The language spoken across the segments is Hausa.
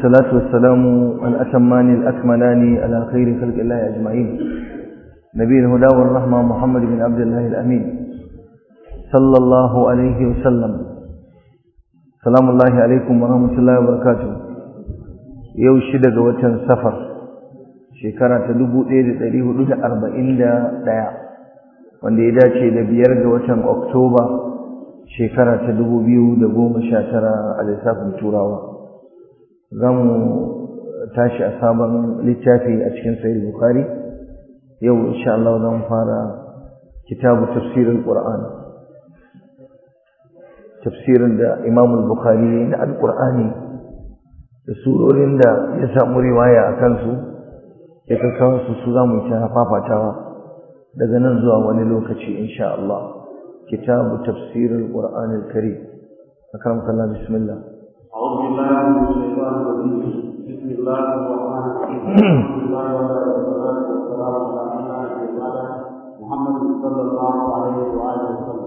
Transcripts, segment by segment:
والصلاة والسلام الأتمان الأكملان على خير خلق الله أجمعين نبي الهدى والرحمة محمد بن عبد الله الأمين صلى الله عليه وسلم سلام الله عليكم ورحمة الله وبركاته يو شدق وتن سفر شكرا تدبو إيد تريه لدى أربعين دا دايا wanda ya dace da biyar ga watan Oktoba shekara ta dubu biyu da goma sha tara a lissafin Turawa. Za mu tashi a sabon littafi a cikin Sahih Bukhari. Yau insha Allah za mu fara kitabu tafsirin Qur'an. Tafsirin da Imam Bukhari na Al-Qur'ani da surorin da ya samu riwaya a kansu ya kakkawa su su za mu ta fafatawa. daga nan zuwa wani lokaci insha Allah kitabu tafsir al-Qur'an al-Karim akram kallah bismillah أعوذ بالله من الشيطان الرجيم بسم الله الرحمن الرحيم الحمد لله والصلاة والسلام على أشرف محمد صلى الله عليه وآله وسلم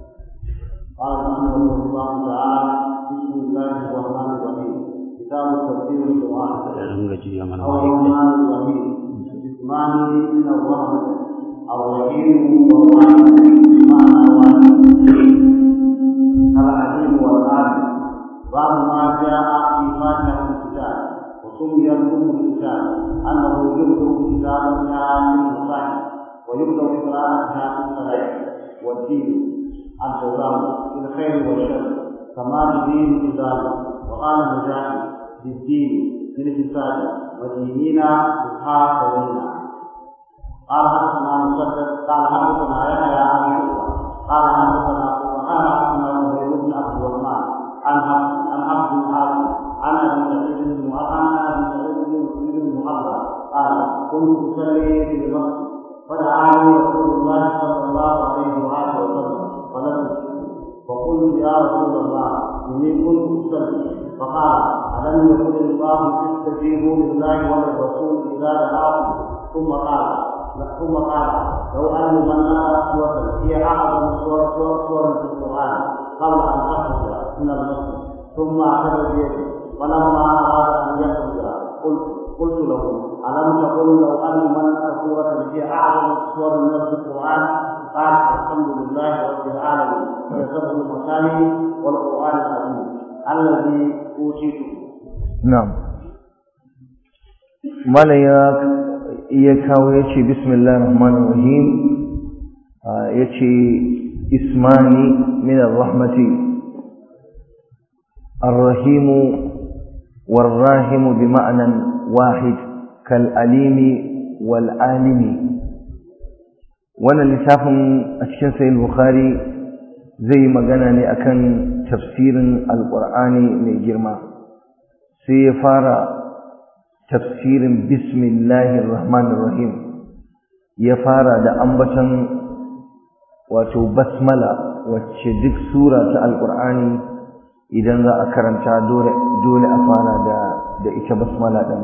قال رحمه الله تعالى بسم الله الرحمن الرحيم كتاب تفسير القرآن الرحمن الرحيم اسمان من الرحمة الرحيم والرحيم بمعنى واحد العليم والعالم بعض ما جاء في فاتحة الكتاب وسمي الأم الكتاب أنه يبدأ كتابتها في المصاحف ويبدأ قراءتها في الصلاة والدين الجزاء في الخير والشر كما الدين في ذلك وقال مجاهد بالدين في الفساد وديننا بالحافظين قال حدثنا مسدد قال حدثنا يحيى عن شعبة قال حدثنا قال حدثنا زهير بن عبد الرحمن عن عن عبد الحارث عن ابي سعيد بن عن ابي سعيد بن المعبد قال كنت اصلي في المسجد فدعاني رسول الله صلى الله عليه واله وسلم فلم فقلت يا رسول الله اني كنت اصلي فقال الم يقل الله استجيبوا لله وللرسول اذا دعاكم ثم قال ثم قال لو ان من نقرا سوره هي اعظم سوره سوره سور في القران قبل ان تخرج من المسجد ثم اخذ بيده فلما اراد ان يخرج قلت قلت له الم تقل لو ان من نقرا سوره هي اعظم سور من القران قال الحمد لله رب العالمين ويسبح المكان والقران العظيم الذي اوتيته نعم مالا ya kawo ya ce bismillah rahman rahim ya ce ismani min rahmati arrahimu warrahimu bi ma'anan wahid kal alimi wal alimi wannan littafin a cikin sahih bukhari zai magana ne akan tafsirin alqur'ani mai girma sai ya fara tafsirin bismillahir rahmanir rahim ya fara da ambaton wato basmala wacce duk sura ta alqur'ani idan za a karanta dole dole a fara da da ita basmala din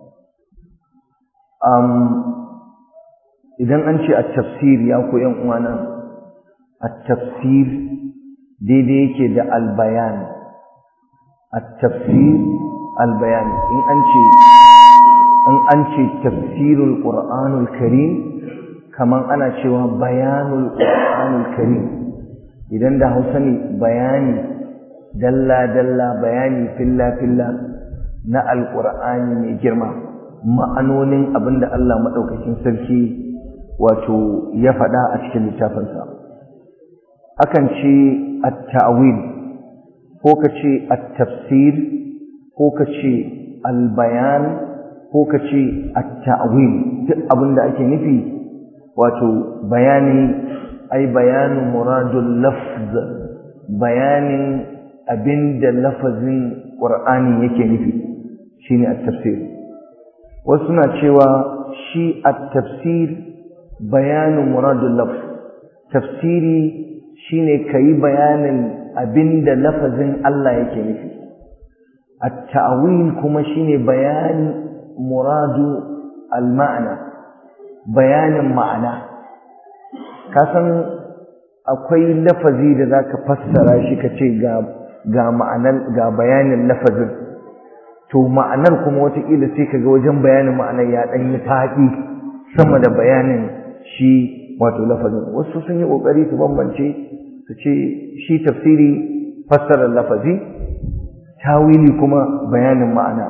um idan an ce at-tafsir ya ku yan uwana at-tafsir daidai yake da al-bayan at-tafsir al-bayan in an ce in an ce tafsirul qur'anul karim kaman ana cewa bayanul qur'anul karim idan da Hausa ne bayani dalla dalla bayani filla filla na alqur'ani mai girma ma'anonin abinda Allah madaukakin sarki wato ya faɗa a cikin littafinsa akan ce at-ta'wil ko ka ce at-tafsir ko ka ce al-bayan ko ka ce at-ta'wil duk abin da ake nufi wato bayani ai bayanu muradul lafz bayanin abinda lafazin qur'ani yake nufi shine at-tafsir wasu na cewa shi at-tafsir bayanu muradul lafz tafsiri shine kai bayanin abinda lafazin Allah yake nufi at-ta'wil kuma shine bayani muradu al-ma'ana bayanin ma'ana kasan akwai lafazi da zaka fassara shi kace ga ga ma'anar ga bayanin lafazin to ma'anar kuma wataƙila sai ka ga wajen bayanin ma'anar ya ɗan yi faɗi sama da bayanin shi wato lafazin wasu sun yi ƙoƙari su bambance su ce shi tafsiri fassarar lafazi tawili kuma bayanin ma'ana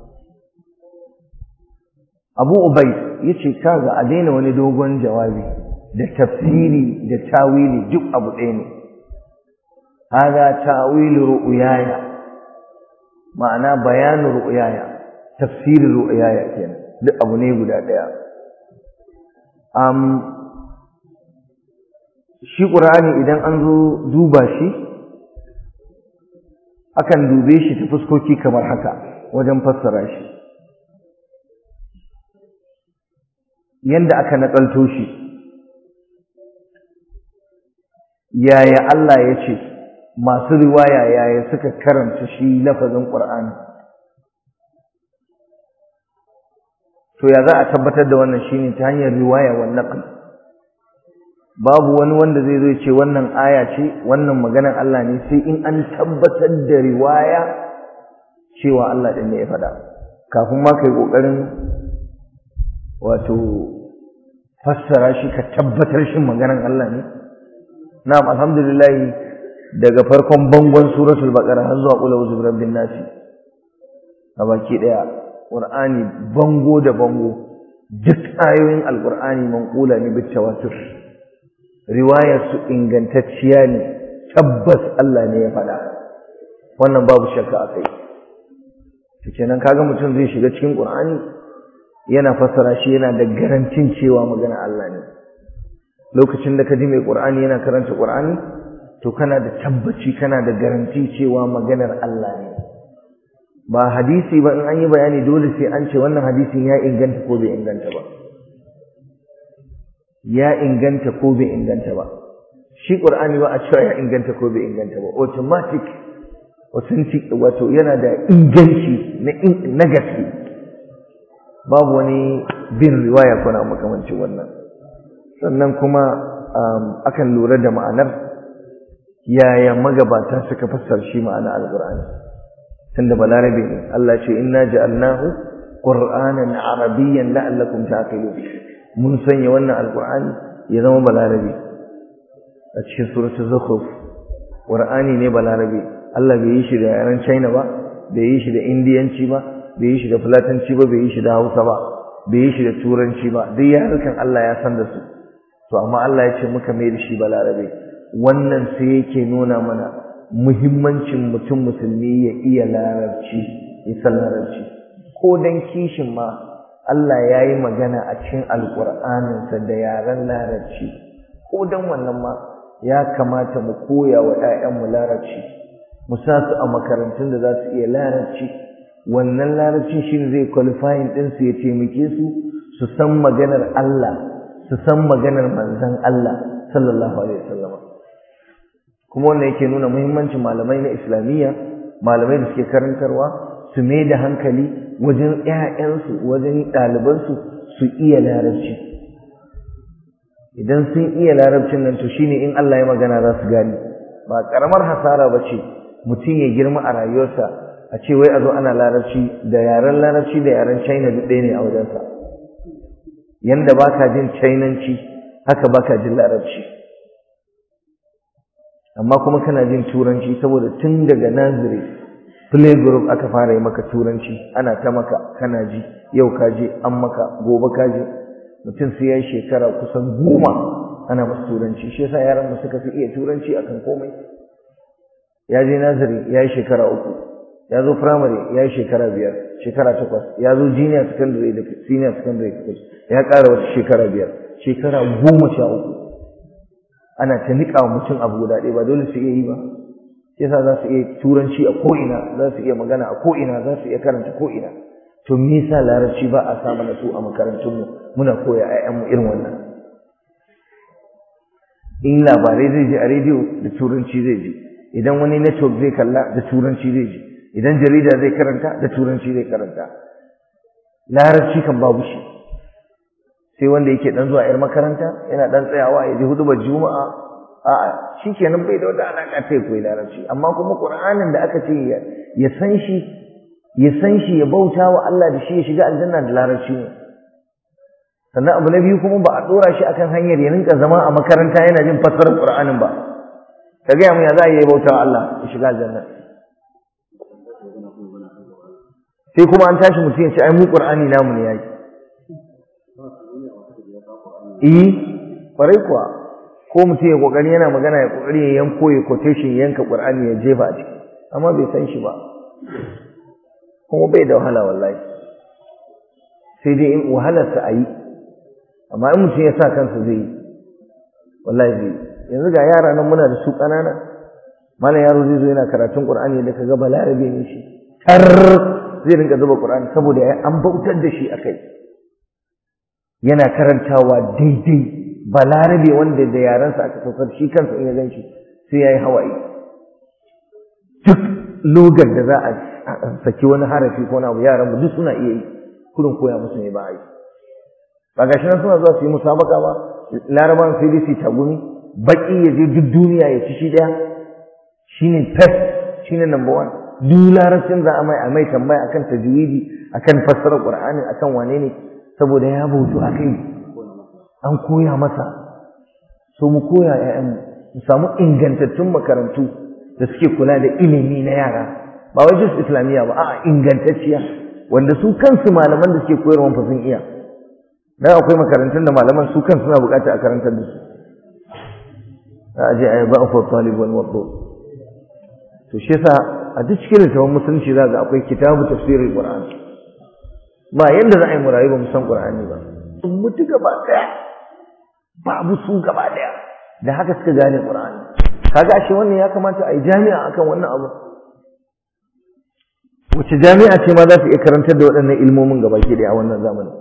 abu ubai ya ce kaga a daina wani dogon jawabi da tafsiri da tawili duk abu ɗaya ne haga tawilu ru'yaya ma'ana bayanu ru'yaya tafsirin ru'yaya kenan duk abu ne guda ɗaya um, shi ƙur'ani idan an zo duba shi akan dube shi ta fuskoki kamar haka wajen fassara shi yanda aka naƙalto shi yaya Allah ya ce masu riwaya yaya suka karanta shi lafazin ƙur'ani to ya za a tabbatar da wannan shine ta hanyar riwaya wa naql babu wani wanda zai zo ce wannan aya ce wannan maganar Allah ne sai in an tabbatar da riwaya cewa Allah din ne ya faɗa kafin ma kai kokarin wato fassara shi ka tabbatar shi maganar Allah ne na'am alhamdulillah daga farkon bangon suratul baqara har zuwa qul a'udhu birabbin nas a baki daya qur'ani bango da bango duk ayoyin alqur'ani manqula ne bit tawatur riwayar su ingantacciya ne tabbas Allah ne ya faɗa wannan babu shakka akai to kenan kaga mutum zai shiga cikin qur'ani yana fassara shi yana da garantin cewa magana Allah ne lokacin da ka ji mai qur'ani yana karanta qur'ani to kana da tabbaci kana da garanti cewa maganar Allah ne ba hadisi ba in an yi bayani dole sai an ce wannan hadisin ya inganta ko bai inganta ba ya inganta ko bai inganta ba shi qur'ani ba a cewa ya inganta ko bai inganta ba automatic authentic wato yana da inganci na na gaske babu wani bin riwaya ko na makamancin wannan sannan kuma akan lura da ma'anar yaya magabata suka fassara shi ma'ana alqur'ani tunda balarabe ne Allah ce inna ja'alnahu qur'anan arabiyyan la'allakum ta'qilun mun sanya wannan alqur'ani ya zama balarabe a cikin suratul zukhruf qur'ani ne balarabe Allah bai yi shi da yaren China ba bai yi shi da indiyanci ba bai yi shi da fulatanci ba bai yi shi da Hausa ba bai yi shi da turanci ba duk yarukan Allah ya san da su to amma Allah ya ce muka mai da shi balarabe wannan sai yake nuna mana muhimmancin mutum musulmi ya iya larabci ya san larabci ko dan kishin ma Allah ya yi magana a cikin alƙur'aninsa da yaren larabci ko dan wannan ma ya kamata mu koya wa 'ya'yanmu larabci mu sa su a makarantun da za su iya larabci wannan larabcin shi zai qualifying ɗinsu ya taimake su su san maganar Allah su san maganar manzon Allah sallallahu alaihi wasallam kuma wannan yake nuna muhimmancin malamai na islamiyya malamai da suke karantarwa su mai da hankali wajen ƴaƴansu wajen ɗalibansu su iya larabci idan sun iya larabcin nan to shine in Allah ya magana za su gane ba karamar hasara ba ce mutum ya girma a rayuwarsa a ce wai a zo ana larabci da yaren larabci da yaren china duk ɗaya ne a wajensa yanda baka jin chinanci haka baka jin larabci amma kuma kana jin turanci saboda tun daga naziri play group aka fara yi maka turanci ana ta maka kana ji yau ka je an maka gobe ka je mutum sai ya yi shekara kusan goma ana masa turanci shi yasa yaran mu suka fi iya turanci akan komai ya je naziri ya yi shekara uku ya zo firamare ya yi shekara biyar shekara takwas ya zo junior secondary da senior secondary takwas ya ƙara wata shekara biyar shekara goma sha uku ana ta niƙa wa mutum abu guda ɗaya ba dole su iya yi ba shi yasa za su iya turanci a ko'ina za su iya magana a ko'ina za su iya karanta ko'ina to me yasa larabci ba a sa mana su a makarantunmu muna koya ƴaƴanmu irin wannan in labarai zai je a rediyo da turanci zai je idan wani network zai kalla da turanci zai je idan jarida zai karanta da turanci zai karanta larabci kan babu shi sai wanda yake dan zuwa yar makaranta yana dan tsayawa ya ji hudubar juma'a a'a shikenan bai da wata alaka sai koyi larabci amma kuma qur'anin da aka ce ya san shi ya san shi ya bauta wa Allah da shi ya shiga aljanna da larabci ne sannan abu na biyu kuma ba a ɗora shi akan hanyar ya rinka zama a makaranta yana jin fassarar Qur'anin ba ka gaya mu ya za a yi bauta wa Allah ya shiga aljanna sai kuma an tashi mutum ya ce ai mu Qur'ani namu ne yaki eh kwarai kuwa ko mutum ya kokari yana magana ya kokari ya yanko ya quotation ya yanka Qur'ani ya jefa a ciki amma bai san shi ba kuma bai da wahala wallahi sai dai in wahalarsa a yi amma in mutum ya sa kansa zai yi wallahi zai yanzu ga yara nan muna da su ƙanana malam yaro zai zo yana karatun qur'ani da kaga balarabe ne shi tar zai rinka zuba qur'ani saboda an bautar da shi akai yana karantawa daidai balarabe wanda da yaransa aka saukar shi kansa in ya gan shi sai ya yi hawaye duk logar da za a saki wani harafi ko na abu yaran mu duk suna iya yi kudin koya musu ne ba a yi ba gashi nan suna zuwa su yi musabaka ba laraban sai dai su tagumi baki ya je duk duniya ya ci shi daya shine first shine number one duk larabcin za a mai a mai tambaya akan tajwidi akan fassarar qur'ani akan wane ne saboda ya bautu akai an koya masa so mu koya ƴaƴan mu samu ingantattun makarantu da suke kula da ilimi na yara ba wai just islamiyya ba a'a ingantacciya wanda su kansu malaman da suke koyarwa fa sun iya dan akwai makarantun da malaman su kansu suna bukata a karantar da su a aje ayi ba fa talib wal wadud to shi yasa a duk cikin littafin musulunci za ga akwai kitabu tafsirul qur'an ba yanda za a yi mu rayu ba mu san qur'ani ba sun mutu gaba daya babu su gaba daya da haka suka gane qur'ani kaga ashe wannan ya kamata a yi jami'a akan wannan abu wace jami'a ce ma za ta iya karantar da waɗannan ilmomin gaba ke da a wannan zamanin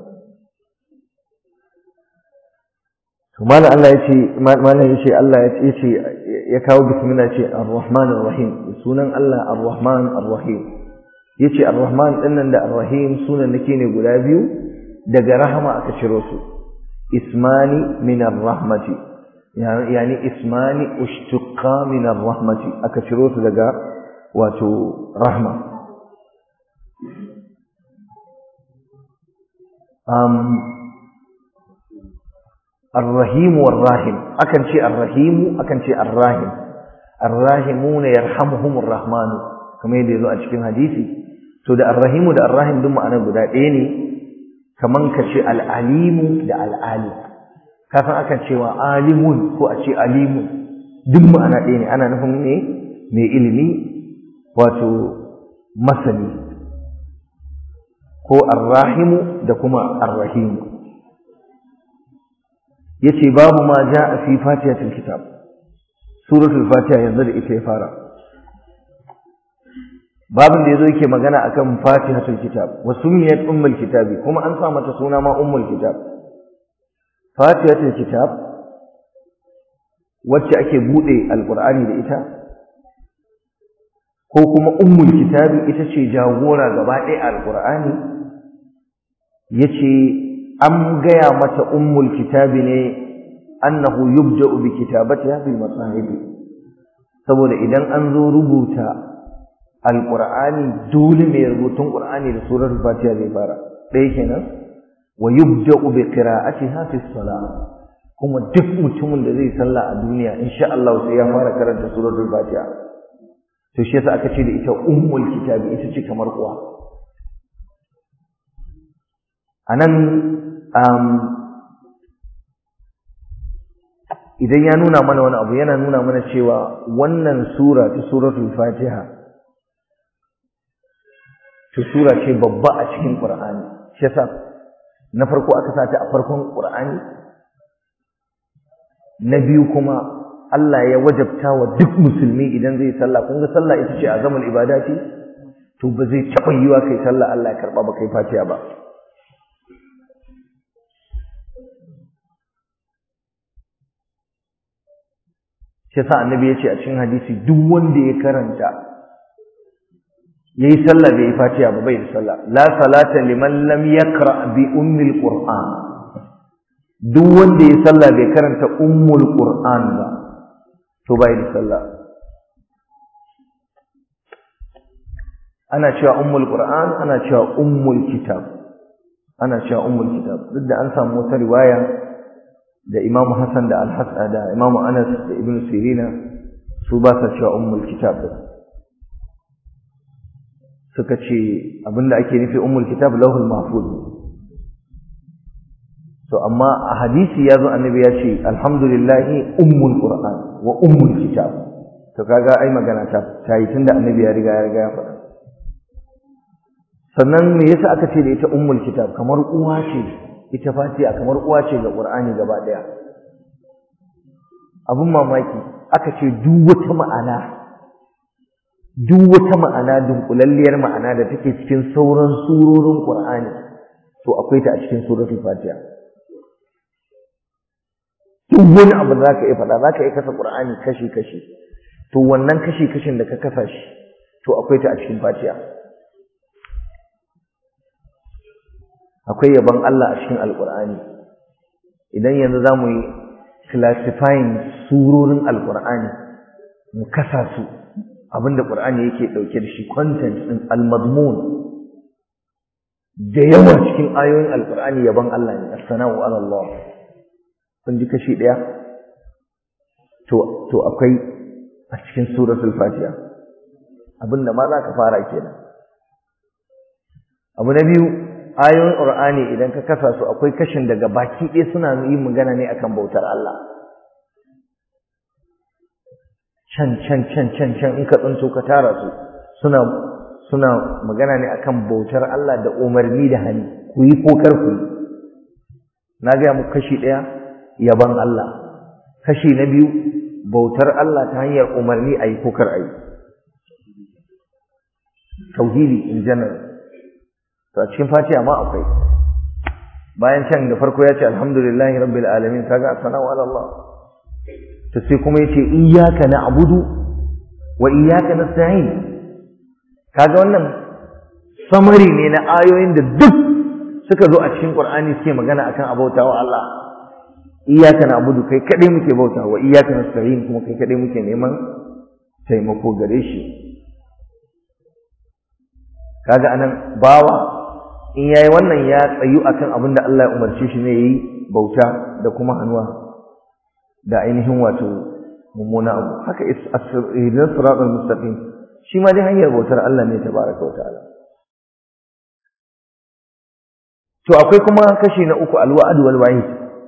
to malam Allah ya ce malam ya ce Allah ya ce ya kawo bismillah ce ar-rahman ar-rahim sunan Allah ar-rahman ar-rahim yace ar-rahman din nan da ar-rahim sunan nake ne guda biyu daga rahama aka ciro su ismani min ar-rahmati yani ismani ushtuqa min ar-rahmati aka ciro su daga wato rahma um الرحيم والراحم أكن شيء الرحيم أكن شيء الراحم الراحمون يرحمهم الرحمن كما يدل أشكين حديثي so da arrahimu da arrahim duk ma'ana guda ɗaya ne kaman ka ce al'alimu da al'alim kafin akan cewa alimun ko a ce alimun duk ma'ana ɗaya ne ana nufin ne mai ilimi wato masani ko arrahimu da kuma arrahimu yace babu ma jaa fi fatihatil kitab suratul fatiha yanzu da ita ya fara babin da yazo yake magana akan fatihatul kitab wa sumiyat ummul kitabi kuma an sa mata suna ma ummul kitab fatihatul kitab wacce ake bude alqur'ani da ita ko kuma ummul kitabi ita ce jagora gaba ɗaya alqur'ani yace an gaya mata ummul kitabi ne annahu yubda'u bi kitabatiha bil masahib saboda idan an zo rubuta alqur'ani dole mai rubutun qur'ani da surar fatiha zai fara ɗaya kenan wa yubda'u bi qira'atiha fi salat kuma duk mutumin da zai sallah a duniya insha Allah sai ya fara karanta suratul fatiha to shi yasa aka ce da ita ummul kitabi ita ce kamar uwa anan idan ya nuna mana wani abu yana nuna mana cewa wannan sura ta suratul fatiha to sura ce babba a cikin qur'ani shi yasa na farko aka sa ta a farkon qur'ani na biyu kuma Allah ya wajabta wa duk musulmi idan zai sallah kun ga sallah ita ce azamul ibadati to ba zai taɓa yiwa kai sallah Allah ya karɓa ba kai fatiha ba shi yasa annabi ya ce a cikin hadisi duk wanda ya karanta yayi sallah bai yi fatiha ba bai da sallah la salata liman lam yaqra bi ummil qur'an duk wanda ya sallah bai karanta ummul qur'an ba to bai da sallah ana cewa ummul qur'an ana cewa ummul kitab ana cewa ummul kitab duk da an samu wata riwaya da Imam Hassan da Al-Hasan da Imam Anas da Ibn Sirina su ba sa cewa ummul kitab suka ce abinda ake nufi ummul kitab lauhul mahfuz to amma a hadisi yazo annabi ya ce alhamdulillahi ummul qur'an wa ummul kitab to kaga ai magana ta tayi tunda annabi ya riga ya riga ya faɗa sannan me yasa aka ce da ita ummul kitab kamar uwa ce ita fatiha kamar uwa ce ga qur'ani gaba daya abun mamaki aka ce duk wata ma'ana duk wata ma'ana dunkulalliyar ma'ana da take cikin sauran surorin qur'ani to akwai ta a cikin suratul fatiha duk wani abu da zaka iya faɗa zaka iya kasa qur'ani kashi kashi to wannan kashi kashin da ka kasa shi to akwai ta a cikin fatiha akwai yabon Allah a cikin alkur'ani idan yanzu za mu yi classifying surorin alkur'ani mu kasa su abinda ƙur'ani yake ɗauke da shi content ɗin almadmun da yawa cikin ayoyin alkur'ani yabon Allah ne as-sana'u ala Allah kun ji kashi ɗaya to to akwai a cikin suratul fatiha abinda ma za ka fara kenan abu na biyu ayoyin Qur'ani idan ka kasa su akwai kashin daga baki ɗaya suna yin magana ne akan bautar Allah can can can can can in ka tsinto ka tara su suna suna magana ne akan bautar Allah da umarni da hani ku yi ko kar ku yi na gaya muku kashi ɗaya yaban Allah kashi na biyu bautar Allah ta hanyar umarni a yi ko kar a yi tauhidi in general to a cikin fatiha ma akwai bayan can da farko ya ce alhamdulillahi rabbil alamin kaga sana'u ala Allah to sai kuma yace iyyaka na'budu wa iyyaka nasta'in kaga wannan samari ne na ayoyin da duk suka zo a cikin Qur'ani suke magana akan abautawa Allah iyyaka na'budu kai kadai muke bauta wa iyyaka nasta'in kuma kai kadai muke neman taimako gare shi kaga anan bawa in yayi wannan ya tsayu akan abin da Allah ya umarce shi ne yayi bauta da kuma hannuwa da ainihin wato mummuna abu haka idan siratal mustaqim shi ma dai hanyar bautar Allah ne tabaraka wa ta'ala to akwai kuma kashi na uku alwa'd wal wa'id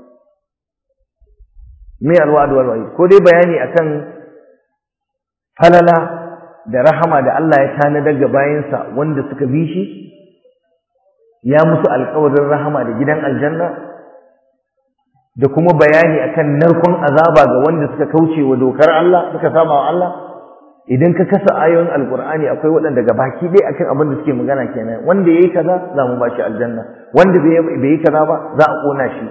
me alwa'd wal wa'id ko dai bayani akan falala da rahama da Allah ya tanadar ga bayansa wanda suka bi shi ya musu alƙawarin rahama da gidan aljanna da kuma bayani akan narkon azaba ga wanda suka kauce wa dokar Allah suka saba wa Allah idan ka kasa ayoyin alqur'ani akwai waɗanda ga baki dai akan abin da suke magana kenan wanda yayi kaza za mu bashi aljanna wanda bai yi kaza ba za a kona shi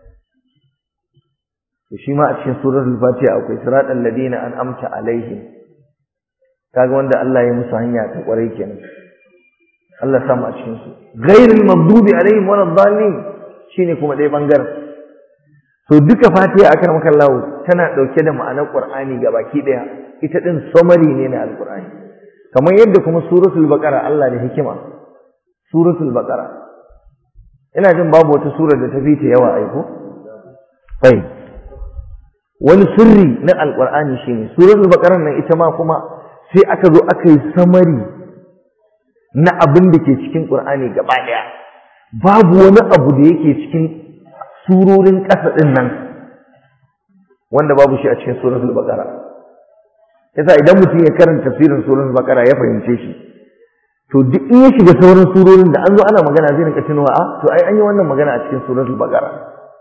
to shi ma a cikin suratul fatiha akwai siratal ladina an'amta alaihim kaga wanda Allah ya musu hanya ta kwarai kenan Allah samu a cikin su ghairul maghdubi alaihim walad dallin shine kuma dai bangaren to duka fatiha akan makallahu tana dauke da ma'anar qur'ani baki daya ita din summary ne na alqur'ani kamar yadda kuma suratul baqara Allah da hikima suratul baqara ina jin babu wata sura da ta fi ta yawa aiko sai wani sirri na alqur'ani shine suratul baqara nan ita ma kuma sai aka zo aka yi samari na abin da ke cikin ƙur'ani gaba ɗaya babu wani abu da yake cikin surorin ƙasa ɗin nan wanda babu shi a cikin suratul baqara yasa idan mutum ya karanta tafsirin suratul baqara ya fahimce shi to duk in ya shiga sauran surorin da an zo ana magana zai rinka tunawa a to ai an yi wannan magana a cikin suratul baqara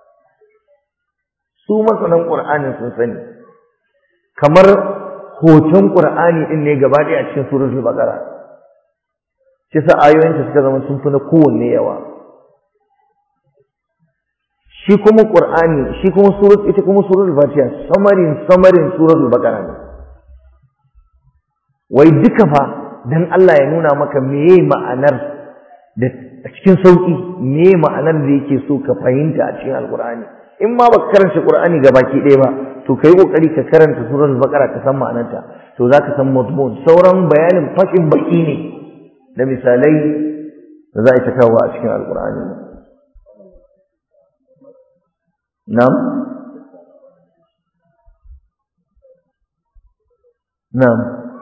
su masanan qur'anin sun sani kamar hoton Qur'ani din ne gaba ɗaya a cikin suratul Baqara shi sa ayoyinta suka zama sun fi na kowanne yawa shi kuma Qur'ani shi kuma surat ita kuma suratul Fatiha samarin samarin suratul Baqara ne wai duka fa dan Allah ya nuna maka meye ma'anar da a cikin sauki meye ma'anar da yake so ka fahimta a cikin Alqur'ani in ma baka karanta Qur'ani baki ɗaya ba to kai kokari ka karanta suratul baqara ka san ma'anarta to zaka san mazmun sauran bayanin fashin baki ne da misalai da za a ta kawo a cikin alkur'ani nam nam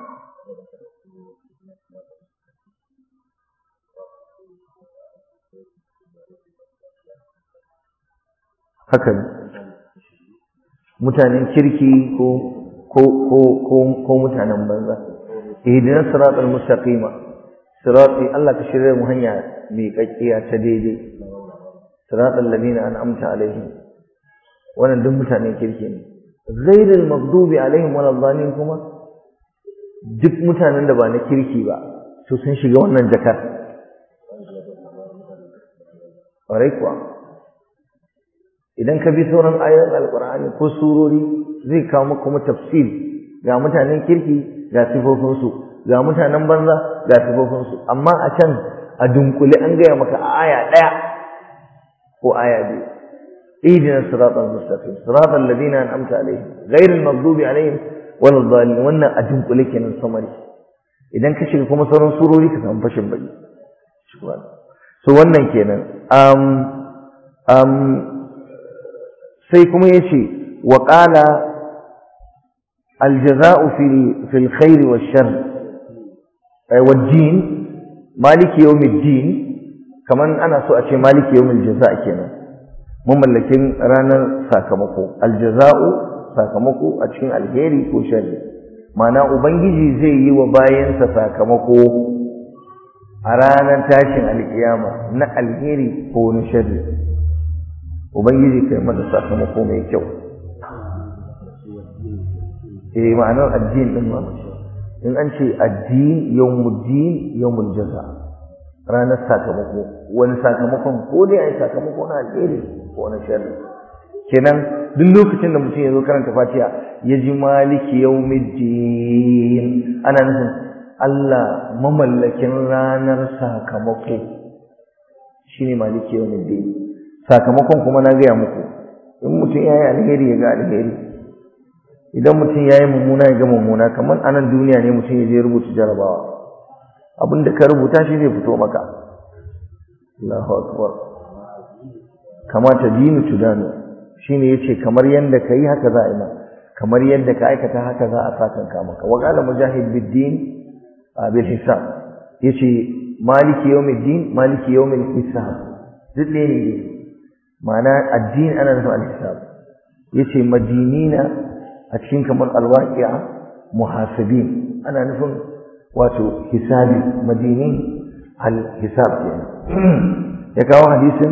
haka ne mutanen kirki ko ko ko ko ko mutanen banza ihdinas siratal mustaqima sirati Allah ka shirya mu hanya mai kakkiya ta daidai siratal ladina an'amta alaihim wannan duk mutanen kirki ne ghairil maghdubi alaihim waladdallin kuma duk mutanen da ba na kirki ba to sun shiga wannan jakar ƙwarai kuwa idan ka bi sauran ayoyin alkur'ani ko surori zai kawo maka kuma tafsir ga mutanen kirki ga sifofinsu ga mutanen banza ga sifofinsu amma a can a dunkule an gaya maka a aya ɗaya ko aya biyu اهدنا الصراط المستقيم صراط الذين انعمت عليهم غير المغضوب عليهم ولا الضالين wannan a dunkule kenan samari idan ka shiga kuma sauran surori ka samu fashin baki so wannan kenan um um sai kuma yace wa qala aljaza'u fil fil khair wash-sharr ay wad-din maliki yawmiddin kaman ana so a ce maliki yawmil jaza' kenan mamallakin ranar sakamako aljaza'u sakamako a cikin alheri ko sharri ma'ana ubangiji zai yi wa bayansa sakamako a ranar tashin alkiyama na alheri ko na sharri ubangiji kai mana sakamako mai kyau eh ma'anar addini din ma in an ce addini yawmuddin yawmul jaza ranar sakamako wani sakamakon ko dai ai sakamako na alheri ko na sharri kenan duk lokacin da mutum ya zo karanta fatiha ya ji maliki yawmiddin ana nufin Allah mamallakin ranar sakamako shine maliki yawmiddin sakamakon kuma na gaya muku in mutum ya yi alheri ya ga alheri idan mutum ya yi mummuna ya ga mummuna kamar anan duniya ne mutum ya je rubuta jarabawa abin da ka rubuta shi zai fito maka Allahu akbar kamata dinu tudanu shine yace kamar yanda kai haka za a yi ma kamar yadda ka aikata haka za a sakanka maka wa qala mujahid bid-din bil hisab yace maliki yawmiddin maliki yawmil hisab duk ne ne ma'ana addini ana nufin al-hisab yace madinina a cikin kamar al-waqi'a muhasibin ana nufin wato hisabi madinin al-hisab kenan ya kawo hadisin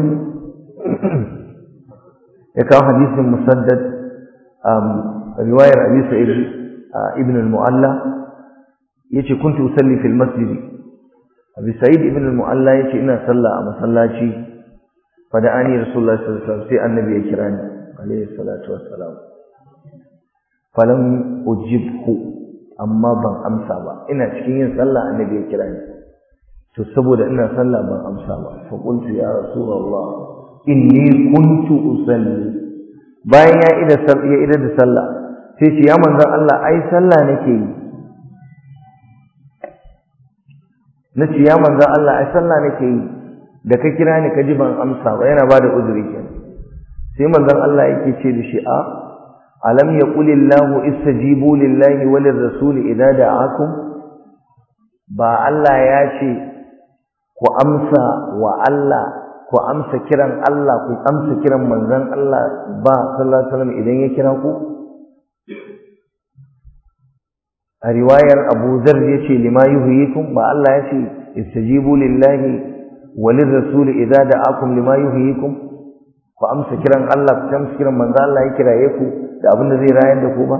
ya kawo hadisin musaddad riwayar abi sa'id ibn al-mu'alla yace kuntu usalli fil masjid abi sa'id ibn al-mu'alla yace ina sallah a masallaci fa da ani rasulullahi sallallahu alaihi wasallam sai annabi ya kira ni alaihi salatu wassalam falam ujibhu amma ban amsa ba ina cikin yin sallah annabi ya kira ni to saboda ina sallah ban amsa ba fa qultu ya rasulullah inni kuntu usalli bayan ya ida ya ida da sallah sai ce ya manzon Allah ai sallah nake yi nace ya manzon Allah ai sallah nake yi da ka kira ni ka ji ban amsa ba yana bada uzuri kenan sai manzon Allah yake ce da shi a alam yaqul illahu istajibu lillahi walir rasuli idza da'akum ba Allah ya ce ku amsa wa Allah ku amsa kiran Allah ku amsa kiran manzon Allah ba sallallahu alaihi wasallam idan ya kira ku a riwayar Abu Dharr yace lima yuhyikum ba Allah ya ce istajibu lillahi walir rasul idza da'akum lima yuhyikum ku amsa kiran Allah ku amsa kiran manzon Allah ya kiraye ku da abin da zai rayar da ku ba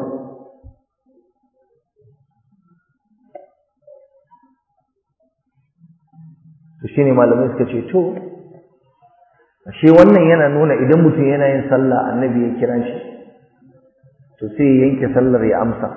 to shine malamai suka ce to ashe wannan yana nuna idan mutum yana yin sallah annabi ya kira shi to sai ya yanke sallar ya amsa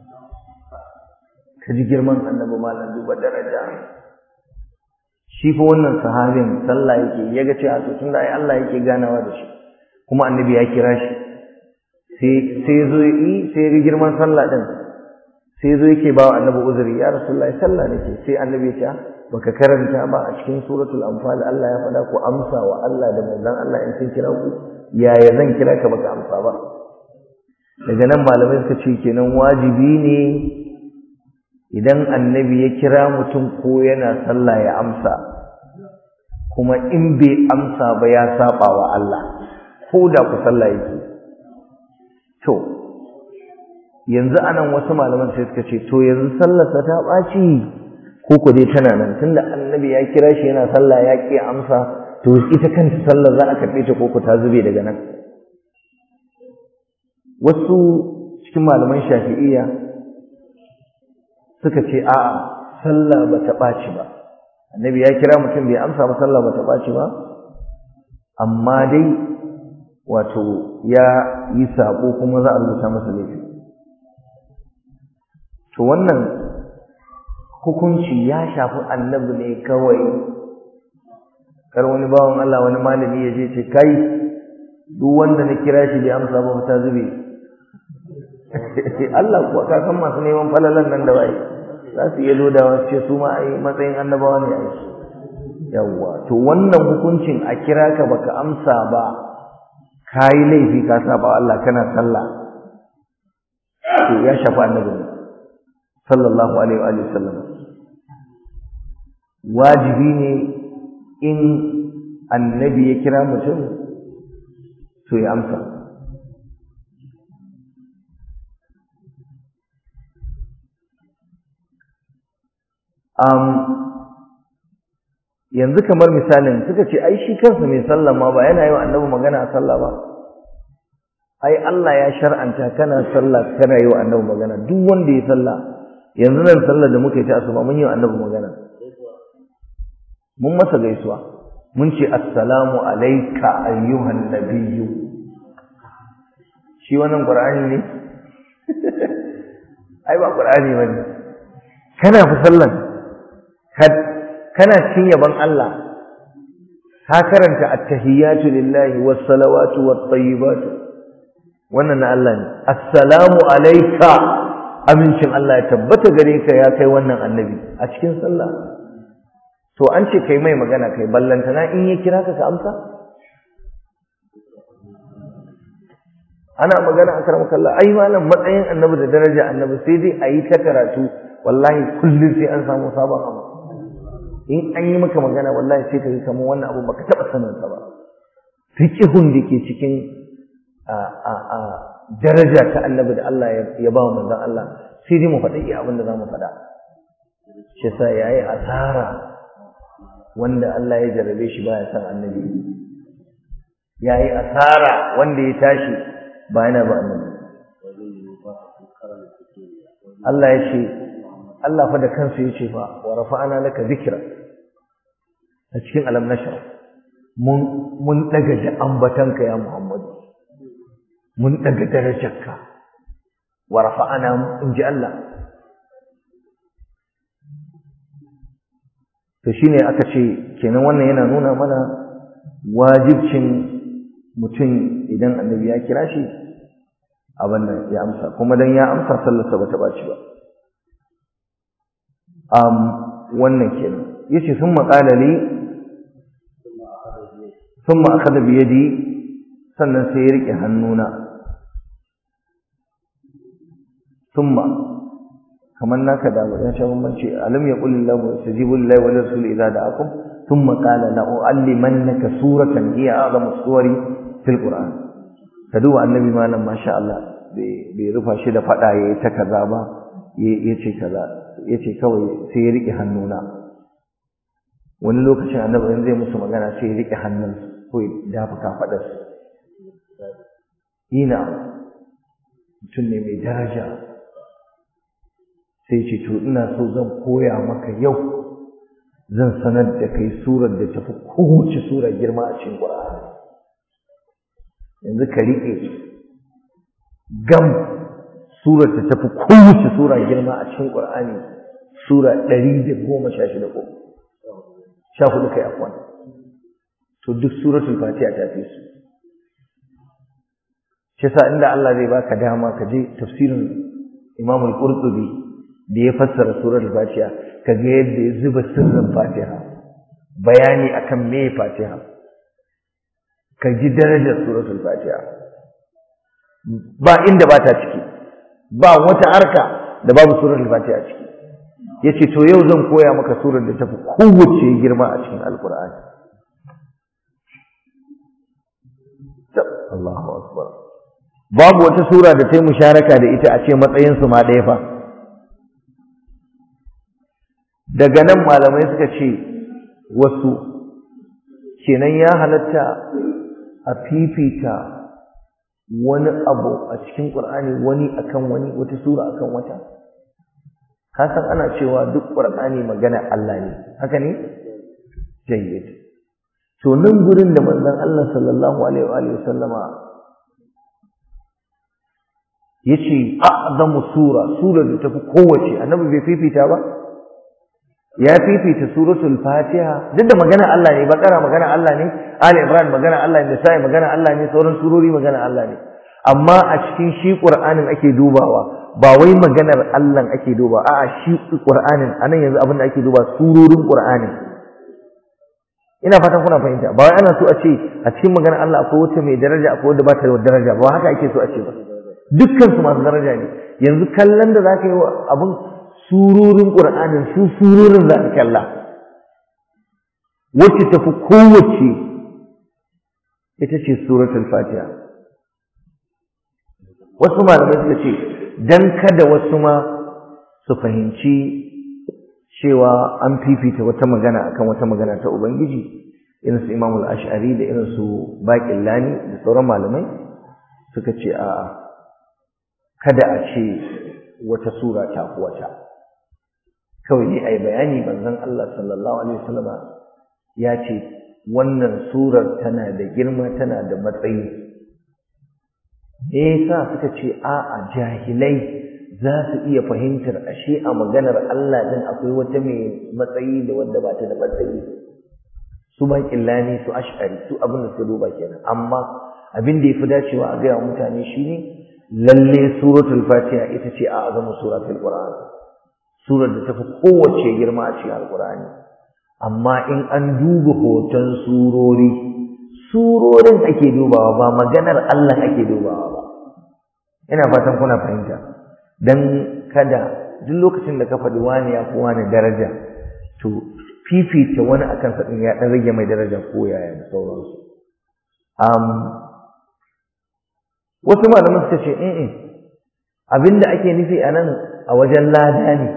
ka ji girman annabi malam duba daraja shi fa wannan sahabin sallah yake ya ga cewa to tunda ai Allah yake ganawa da shi kuma annabi ya kira shi sai sai zo yi sai ga girman sallah din sai zo yake ba annabi uzuri ya rasulullahi sallah nake sai annabi ya ce baka karanta ba a cikin suratul anfal Allah ya faɗa ku amsa wa Allah da manzon Allah in sun kira ku yaya zan kira ka baka amsa ba daga nan malamai suka ce kenan wajibi ne idan annabi ya kira mutum ko yana sallah ya amsa kuma in bai amsa ba ya saba wa Allah ko da ku sallah yake to yanzu anan wasu malaman sai suka ce to yanzu sallarsa ta ɓaci ko ku dai tana nan tunda annabi ya kira shi yana sallah ya ƙi amsa to ita kanta sallar za a karɓe ta ko ku ta zube daga nan wasu cikin malaman shafi'iyya suka ce a'a sallah ba ta ɓaci ba annabi ya kira mutum bai amsa ba sallah ba ta ɓaci ba amma dai wato ya yi saƙo kuma za a rubuta masa laifi to wannan hukunci ya shafi annabi ne kawai kar wani bawan Allah wani malami ya je ce kai duk wanda na kira shi bai amsa ba ta zube Allah kuwa ka san masu neman falalan nan da bai za su iya lodawa su ce su ma ai matsayin annabawa ne ai yawwa to wannan hukuncin a kira ka baka amsa ba kayi laifi ka saba Allah kana sallah to ya shafi annabi ne sallallahu alaihi wa sallam wajibi ne in annabi ya kira mutum to ya amsa um, yanzu kamar misalin suka ce ai shi kansa mai sallah ma ba yana yi wa annabi magana a sallah ba ai Allah ya shar'anta kana sallah kana yi wa annabi magana duk wanda ya sallah yanzu nan sallar da muka yi ta asuba mun yi wa annabi magana mun masa gaisuwa mun ce assalamu alayka ayyuhan nabiyyu shi wannan qur'ani ne ai ba qur'ani bane kana fi sallan kana cin yaban Allah ka karanta at-tahiyatu lillahi was-salawatu wat-tayyibatu wannan na Allah ne assalamu alayka amincin Allah ya tabbata gare ka ya kai wannan annabi a cikin sallah to an ce kai mai magana kai ballantana in ya kira ka ka amsa ana magana a karamar kalla ai malam matsayin annabi da daraja annabi sai dai a yi ta karatu wallahi kullum sai an samu sabon abu in an yi maka magana wallahi sai ka yi kamar wannan abu baka taɓa sanin sa ba fiqhun da ke cikin a daraja ta annabi da Allah ya ba wa manzon Allah sai dai mu faɗi iya abin da za mu faɗa shi sa yayi asara wanda Allah ya jarrabe shi baya san annabi yayi asara wanda ya tashi ba yana ba annabi Allah ya ce Allah fa da kansa ya ce fa wa rafa'ana laka dhikra a cikin alam nashra mun mun daga da ambatanka ya Muhammad mun daga darajarka wa rafa'ana in ji Allah to shine aka ce kenan wannan yana nuna mana wajibcin mutum idan annabi ya kira shi abin nan ya amsa kuma dan ya amsa sallarsa bata baci ba um wannan kenan yace sun maƙala li sun ma akhadha bi yadi sannan sai ya rike hannuna thumma kamar naka da ya sha bambanci alam yaqul lahu istajibu lillahi wa rasul idza da'akum thumma qala la u'allimannaka suratan hiya a'zamu suwari fil qur'an ka duba annabi malam masha Allah bai rufa shi da fada yayi ta kaza ba yace kaza yace kawai sai ya rike hannuna wani lokacin annabi in zai musu magana sai ya rike hannun ko ya dafa kafadar ina mutum ne mai daraja sai ce to ina so zan koya maka yau zan sanar da kai surar da tafi kowace sura girma a cikin Qur'ani yanzu ka rike gam surar da tafi kowace sura girma a cikin Qur'ani sura 116 ko 14 kai afwan to duk suratul fatiha ta fi su shi yasa inda Allah zai baka dama ka je tafsirin Imam al-Qurtubi da ya fassara suratul fatiha kaga yadda ya zuba sirrin fatiha bayani akan me fatiha ka ji darajar suratul fatiha ba inda ba ta ciki ba wata harka da babu suratul fatiha ciki yace to yau zan koya maka surar da tafi kowace girma a cikin alqur'ani Allahu akbar babu wata sura da ta yi musharaka da ita a ce matsayin su ma ɗaya fa daga nan malamai suka ce wasu kenan ya halatta a fifita wani abu a cikin ƙur'ani wani akan wani wata sura akan wata ka san ana cewa duk ƙur'ani magana Allah ne haka ne jayyid to nan gurin da manzon Allah sallallahu alaihi wa sallama yace a'zamu sura sura da tafi kowace annabi bai fifita ba ya fifita suratul fatiha duk da magana Allah ne bakara magana Allah ne ali imran magana Allah ne sai magana Allah ne sauran surori magana Allah ne amma a cikin shi qur'anin ake dubawa ba wai maganar Allah ake duba a'a shi qur'anin anan yanzu abin da ake duba surorin qur'anin ina fatan kuna fahimta ba wai ana so a ce a cikin maganar Allah akwai wata mai daraja akwai wanda ba ta da daraja ba haka ake so a ce ba dukkan su masu daraja ne yanzu kallon da zaka yi wa abin surorin Qur'anin su surorin za ka kalla wacce tafi kowace ita ce suratul Fatiha wasu malamai suka ce dan kada wasu ma su fahimci cewa an fifita wata magana akan wata magana ta Ubangiji irin su Imam al-Ash'ari da irin su Baqillani da sauran malamai suka ce a kada a ce wata sura ta wata kawai dai ai bayani manzon Allah sallallahu alaihi wasallam ya ce wannan surar tana da girma tana da matsayi me yasa suka ce a'a jahilai za su iya fahimtar ashe a maganar Allah din akwai wata mai matsayi da wanda ba ta da matsayi su ba killani su ash'ari su abin da suka duba kenan amma abin da yafi dacewa a gaya mutane shine lalle suratul fatiha ita ce a azamu suratul qur'an surar da tafi kowace girma a cikin alqur'ani amma in an duba hoton surori surorin ake dubawa ba maganar Allah ake dubawa ba ina fatan kuna fahimta dan kada duk lokacin da ka faɗi wani ya fi wani daraja to fifita wani akan sa din ya dan rage mai daraja ko yaya da sauransu um, wasu malaman suka ce eh abinda ake nufi a nan a wajen lada ne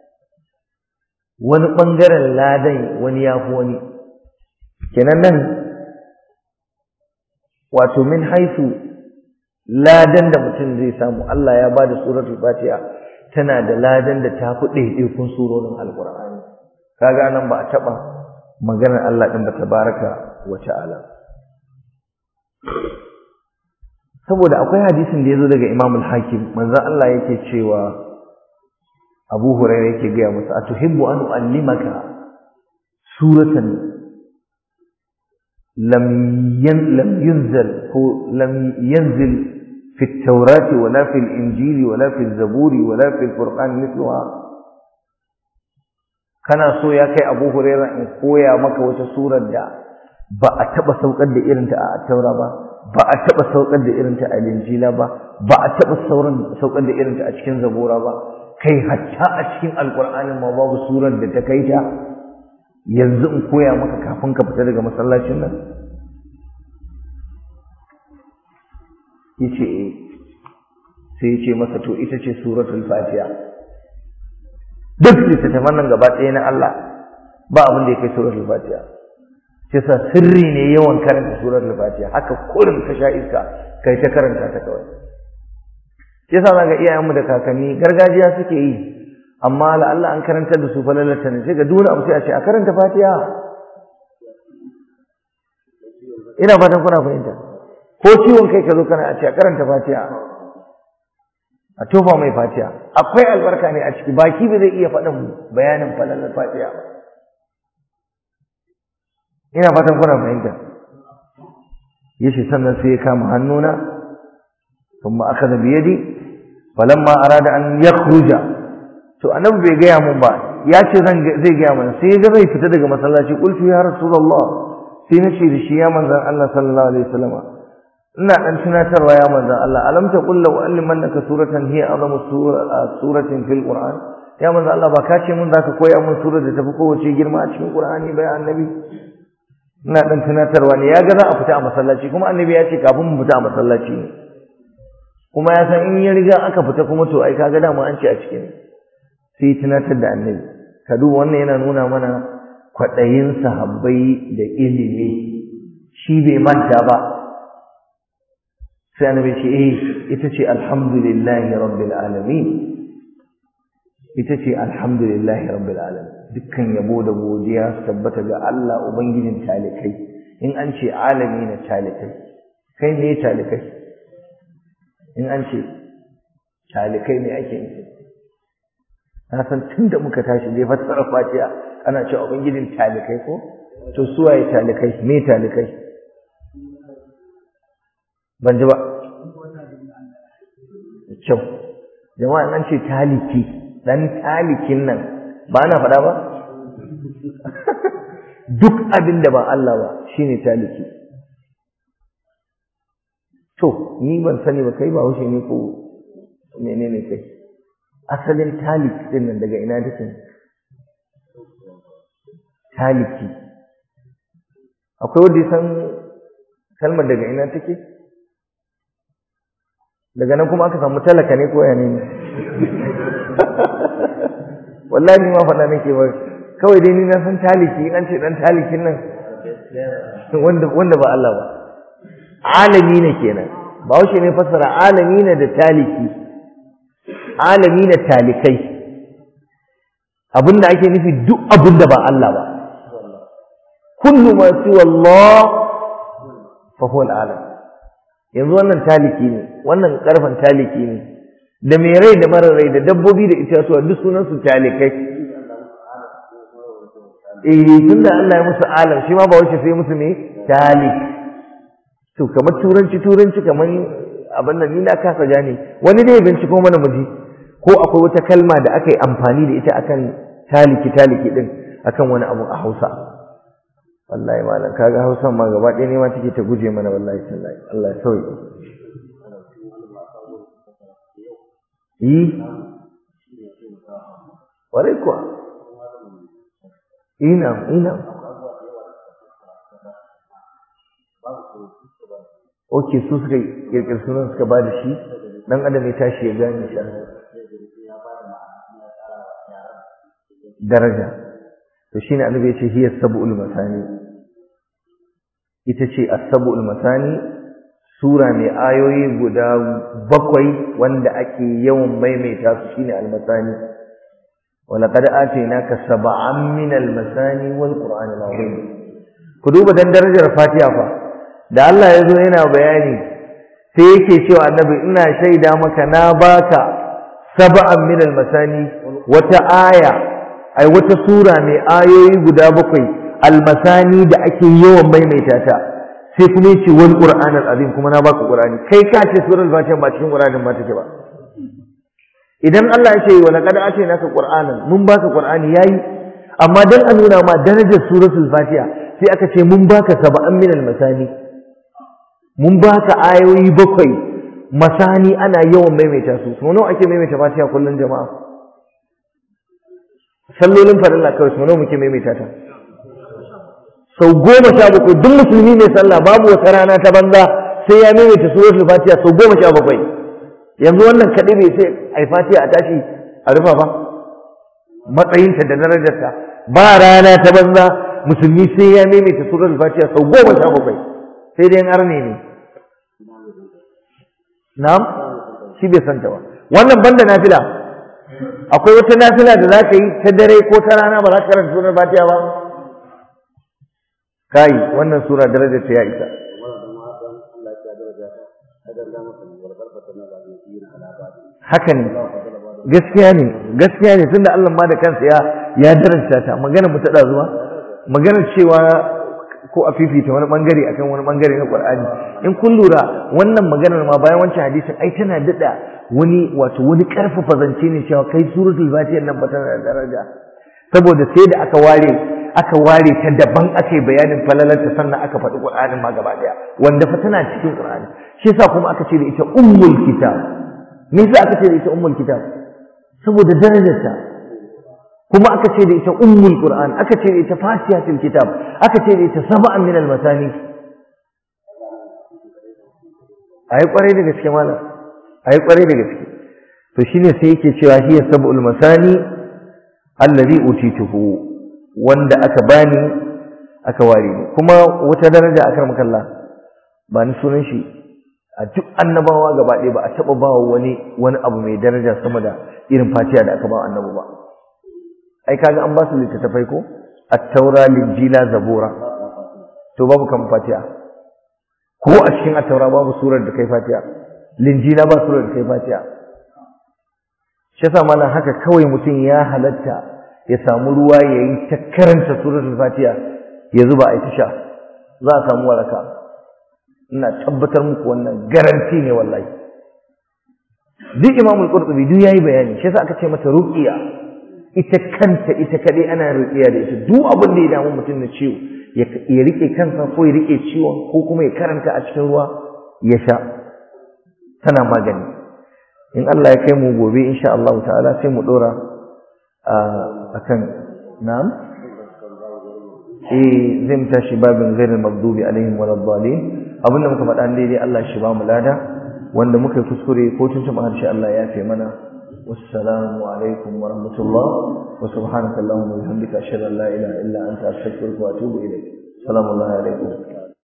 wani ɓangaren ladan wani ya fi wani kenan nan wato min haifu ladan da mutum zai samu Allah ya ba da suratul fatiha tana da ladan da ta fi ɗaiɗaikun surorin alƙur'ani kaga nan ba a taɓa maganar Allah ɗin ba tabaraka wa ta'ala saboda akwai hadisin da ya zo daga Imam al-Hakim manzon Allah yake cewa Abu Hurairah yake gaya masa atuhibbu an uallimaka suratan lam yan lam yunzal ko lam yanzil fi at-taurati wala fi al-injili wala fi az-zaburi wala fi al-furqan mithluha kana so ya kai Abu Hurairah in koya maka wata surar da ba a taba saukar da irinta a taura ba ba a taɓa saukar da irinta a linjila ba ba a taɓa saukar da irinta a cikin zabura ba kai hatta a cikin alƙur'anin ma babu surar da ta kai ta yanzu in koya maka kafin ka fita daga masallacin nan yace eh sai yace masa to ita ce suratul fatiha duk littattafan nan gaba ɗaya na Allah ba abin da ya kai suratul fatiha sai sa sirri ne yawan karanta suratul fatiha haka kullum ka sha iska kai ta karanta ta kawai sai sa ga iyayenmu da kakanni gargajiya suke yi amma la Allah an karanta da su falalata ne sai ga dole abu sai a ce a karanta fatiha ina fatan kuna fahimta ko ciwon kai ka zo kana a ce a karanta fatiha a tofa mai fatiha akwai albarka ne a ciki baki ba zai iya faɗin bayanin falalar fatiha ba ina fatan kuna fahimta yace sannan sai ya kama hannuna thumma akhadha bi yadi falamma arada an yakhruja to annabi bai gaya mun ba ya ce zan zai gaya mana sai ga zai fita daga masallaci qultu ya rasulullah sai na ce da shi ya manzon Allah sallallahu alaihi wasallam ina dan tunatarwa ya manzon Allah alam ta qul law allimannaka suratan hiya azamu suratin fil qur'an ya manzon Allah ba ka ce mun zaka koya mun surar da tafi kowace girma a cikin qur'ani bai annabi ina dan tunatarwa ne ya ga za a fita a masallaci kuma annabi ya ce kafin mu fita a masallaci ne kuma ya san in ya riga aka fita kuma to ai kaga dama an ce a cikin sai tunatar da annabi ka duba wannan yana nuna mana kwaɗayin sahabbai da ilimi shi bai manta ba sai annabi ce eh ita ce alhamdulillahi rabbil alamin ita ce alhamdulillahi rabbil alamin dukkan yabo da godiya su tabbata ga Allah ubangijin talikai in an ce alami na talikai kai ne talikai in an ce talikai ne ake nufi na san tun da muka tashi zai fassara fatiha ana cewa ubangijin talikai ko to suwaye talikai me talikai ban ji ba kyau jama'a nan ce taliki dan talikin nan ba na faɗa ba duk abin da ba Allah ba shine taliki to ni ban sani ba kai ba haushe ne ko menene kai asalin talik din nan daga ina take taliki akwai wanda ya san kalmar daga ina take daga nan kuma aka samu talaka ne ko yane ne wallahi ni ma faɗa nake ba kawai dai ni na san taliki in an ce dan talikin nan wanda wanda ba Allah ba alami ne kenan ba wuce ne fassara alami ne da taliki alami na talikai abinda ake nufi duk abinda ba Allah ba kullu ma siwa Allah fa huwa al-alam yanzu wannan taliki ne wannan karfan taliki ne da mai rai da mara rai da dabbobi da itatuwa duk sunan su talikai eh tunda Allah ya musu alam shi ma ba wace sai musu ne talik to kamar turanci turanci kamar abin nan ni na kasa gane wani ne binciko mana muji ko akwai wata kalma da aka yi amfani da ita akan taliki taliki din akan wani abu a Hausa wallahi malam kaga Hausan ma gaba ɗaya ne ma take ta guje mana wallahi tallahi Allah ya sauke yi ware kuwa ina ina Oke su suka kirkir sunan suka ba da shi dan adam ya tashi ya gane shi daraja to shine annabi ya ce hiya sab'ul masani ita ce as-sab'ul masani sura mai ayoyi guda bakwai wanda ake yawan maimaita su shine al-masani ولقد آتيناك سبعا من المثاني والقرآن العظيم ku duba dan darajar Fatiha fa da Allah ya zo yana bayani sai yake cewa annabi ina shaida maka na baka sab'an min al-masani wata aya ai wata sura mai ayoyi guda bakwai almasani da ake yawan maimaita ta sai kuma yace wal qur'an al-azim kuma na baka qur'ani kai ka ce surar fatiha ba cikin qur'anin ba take ba idan Allah ya ce wa laqad atainaka qur'anan mun baka qur'ani yayi amma dan a nuna ma darajar suratul fatiha sai aka ce mun baka sab'an min al-masani mun baka ayoyi bakwai masani ana yawan maimaita su so nawa ake maimaita fatiha kullun jama'a sallolin farilla kawai sau nawa muke maimaita ta sau goma sha bakwai duk musulmi mai sallah babu wata rana ta banza sai ya maimaita suratul fatiha sau goma sha bakwai yanzu wannan kaɗai bai sai ai fatiha a tashi a rufa ba matsayinta da darajarta ba rana ta banza musulmi sai ya maimaita suratul fatiha sau goma sha bakwai sai dai arne ne na'am shi bai santa ba wannan banda nafila akwai wata nafila da za ka yi ta dare ko ta rana ba za ka karanta surar fatiha ba kai wannan sura darajar ta ya isa haka ne gaskiya ne gaskiya ne tunda Allah ma da kansa ya ya daraja ta magana mu ta da zuwa magana cewa ko a fifita wani bangare akan wani bangare na Qur'ani in kun lura wannan maganar ma bayan wancan hadisin ai tana dada wani wato wani karfafa zance ne cewa kai suratul fatiha nan ba tana da daraja saboda sai da aka ware aka ware ta daban aka yi bayanin falalarta sannan aka faɗi qur'anin ma gaba daya wanda fa tana cikin qur'ani shi yasa kuma aka ce da ita ummul kitab me yasa aka ce da ita ummul kitab saboda darajarta kuma aka ce da ita ummul qur'an aka ce da ita fatihatul kitab aka ce da ita sab'an min al-masani ayi kwarai da gaske malam ayi kwarai da gaske to shine sai yake cewa hiya sab'ul masani allazi utituhu wanda aka bani aka ware ni kuma wata daraja akar makalla ba ni sunan shi a duk annabawa gaba ɗaya ba a taɓa ba wani wani abu mai daraja sama da irin fatiha da aka ba annabi ba ai kaga an ba su littattafai ko at-taura linjila zabura to babu kan fatiha ko a cikin at-taura babu surar da kai fatiha linjila ba surar da kai fatiha shi yasa malam haka kawai mutum ya halatta ya samu ruwa ya yi ta karanta suratul fatiha ya zuba a ita sha za a samu waraka ina tabbatar muku wannan garanti ne wallahi duk imamul qurtubi duk yayi bayani shi yasa aka ce mata ruqiya ita kanta ita kadai ana ruqiya da ita duk abin da ya damu mutum na ciwo ya rike kansa ko ya rike ciwon ko kuma ya karanta a cikin ruwa ya sha tana magani in Allah ya kai mu gobe insha Allah ta'ala sai mu dora akan na'am eh zai mu tashi babin ghairil maghdubi alaihim waladdallin abinda muka faɗa daidai Allah shi ba mu lada wanda muka kuskure ko tuntuɓa harshe Allah ya fi mana wassalamu alaikum wa rahmatullah wa subhanaka allahumma wa bihamdika ashhadu an la ilaha illa anta astaghfiruka wa atubu ilayk assalamu alaikum